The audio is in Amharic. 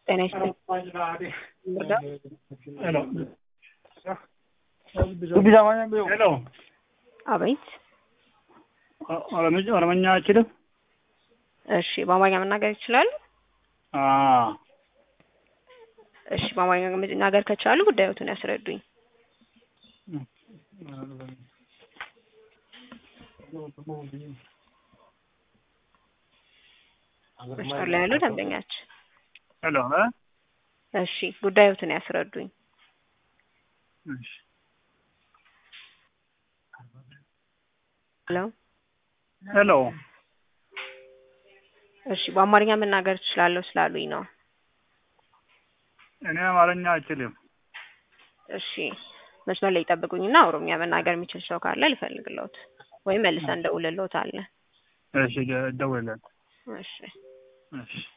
ጤና ይስጥልኝ። ሄሎ አቤት። ኦሮምኛ አይችልም? እሺ፣ በአማርኛ መናገር ይችላሉ? አዎ እሺ፣ በአማርኛ መናገር ከቻሉ ጉዳዮቱን ያስረዱኝ። መስመር ላይ ያሉ ደንበኛችን። ሄሎ እ እሺ፣ ጉዳዮቱን ያስረዱኝ። እሺ ሄሎ ሄሎ እሺ፣ በአማርኛ መናገር እችላለሁ ስላሉኝ ነው። እኔ አማርኛ አይችልም። እሺ፣ መስመር ላይ ይጠብቁኝና ኦሮምኛ መናገር የሚችል ሰው ካለ ልፈልግለውት ወይም መልሰን እንደውልልዎታለን። እሺ ደውልለት። እሺ እሺ